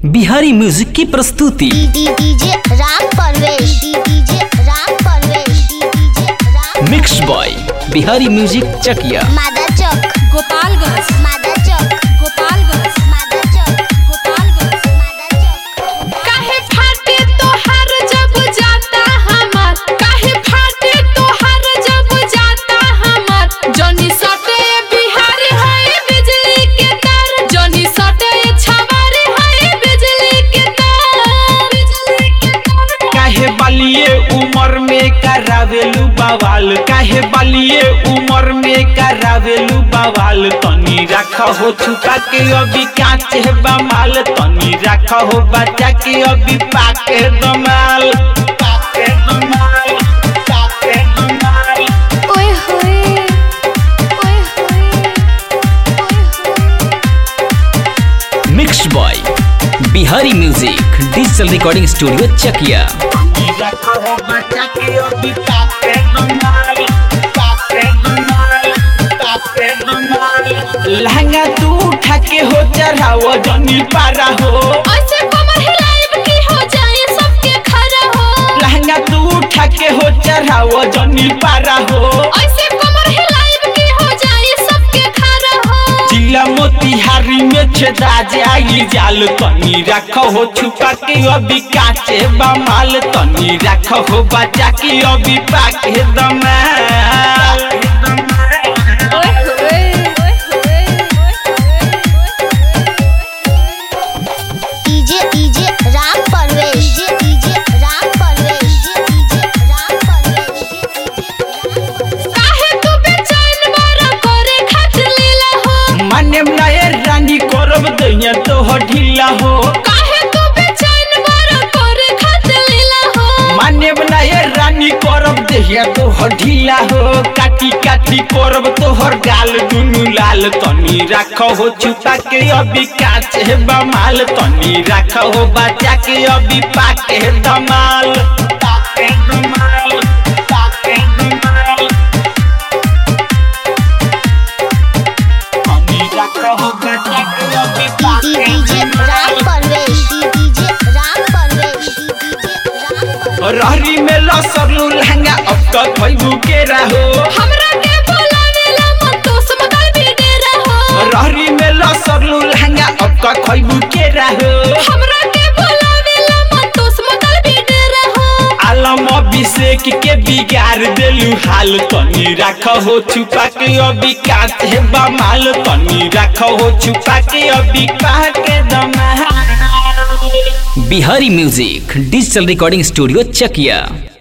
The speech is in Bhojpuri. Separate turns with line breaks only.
बिहारी म्यूजिक की प्रस्तुति
DJ Ram Parvesh DJ Ram Parvesh DJ Ram
mix boy Bihari music Chakiya
मादा चौक
गोपालगंज
मादा चौक
गोपालगंज
मादा चौक
गोपालगंज
मादा चौक
काहे फाटे तोहार जब जाता हमर काहे फाटे तोहार जब जाता हमर जनी सटे बिहारी है बिजली के तार जनी सटे छवारी है बिजली के तार बिजली के तार
काहे बलिए उमर में करावेलू बवाल काहे बलिए उमर में करावेलू बवाल तनी रख हो छुपा के अभी कांच है बमाल तनी रख हो बच्चा के अभी पाके दमाल पाके दमाल पाके दमाल
ओए होए ओए होए ओए
mix boy Bihari music digital recording studio Chakiya
तनी रख हो बच्चा के अभी पाके दमाल पाके दमाल पाके दमाल लहंगा तू उठा के हो चढ़ाओ जनी पारा हो
ऐसे कमर हिलाइब की हो जाए सबके खरा हो
लहंगा तू उठा के हो चढ़ाओ जनी पारा हो
ऐसे कमर हिलाइब की हो जाए सबके खरा हो
जिला मोतिहारी में छेदा जाई जाल तनी रख हो छुपा के अभी काचे बमाल तनी रख हो बचा के अभी पाके दमाल
ओए होए
DJ DJ Ram Parvesh DJ Ram Parvesh DJ Ram Parvesh
काहे तू बेचैन बारा करे खातिर लीला हो
माने नए रानी करब दैया तो हो ढीला हो
काहे तू बेचैन बारा करे खातिर लीला हो
माने बनाए रानी करब देहिया तो हो ढीला हो काटी काटी करब तोहर गाल दुनु लाल तनी राख हो छुपा के अभी काच है बमाल तनी राख हो बचा के अभी पाके दमाल पाके दमाल पाके दमाल तनी राख हो बचा के अभी पाके
डीजे राम
दमाल
परवेश डीजे राम परवेश डीजे राम परवेश
रहरी में लसरलू लहंगा अब तक भइबू के रहो
हमरा के बोलावेला मन तो समगल भी डेरा हो
रहरी में लसरलू लहंगा अब तक खइबू के रहो
हमरा के बोलावेला मन तो समगल भी डेरा हो
आलम अभिषेक के बिगाड़ देलू हाल तनी राख हो छुपा के अभी काट है बमाल तनी राख हो छुपा के अभी कह के दमाल
Bihari music digital recording studio चकिया